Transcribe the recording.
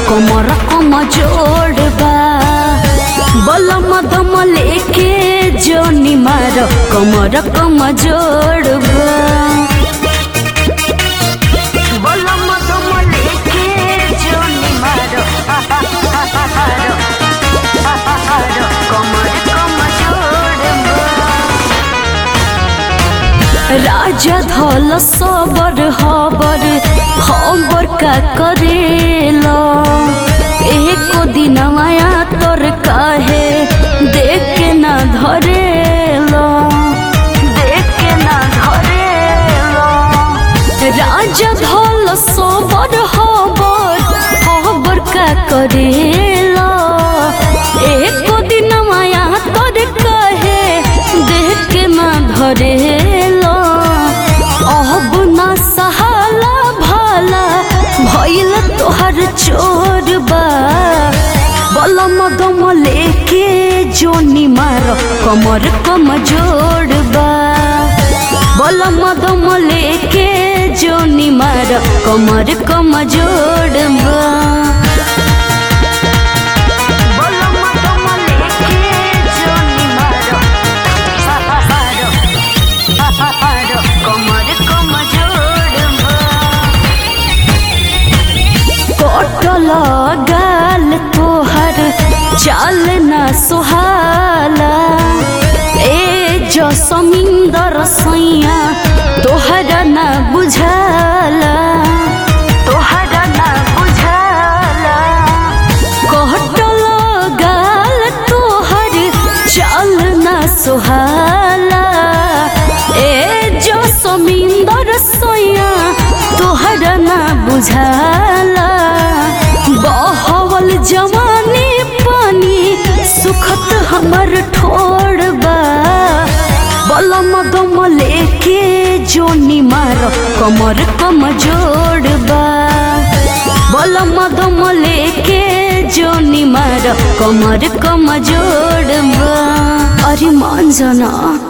कमर कम जोड़बा बलम दम लेके जोनी मार कमर कम जोड़बा बलम दम लेके जोनी मार कमर कम जोड़बा राजा धल सबर हबर हबर का करेला एको दिन माया तोर काहे देख के ना धरेला देख के ना धरेला राजा धल सबर हबर हबर का करेला एको दिन माया तोर काहे देख के ना धरेला अब ना सहाला भाला भइल तोहर चोरबा बलम दम लेके जोनी मार कमर कम जोड़बा बलम दम लेके जोनी मार कमर कम जोड़बा बलम दम लेके जोनी मार कमर कम जोड़बा कटल गाल तोहर चाल ना सुहाला ए जो समिंदर सैया तोहरा ना बुझाला तोहरा ना बुझाला कटल गाल तोहर चाल ना सुहाला ए जो समिंदर सैया तोहरा ना बुझाला बहवल जवानी पानी सुखत हमर ठोड़बा बलम दम लेके जोनी मार कमर कम जोड़बा बलम दम लेके जोनी मार कमर कम जोड़बा अरे मान जाना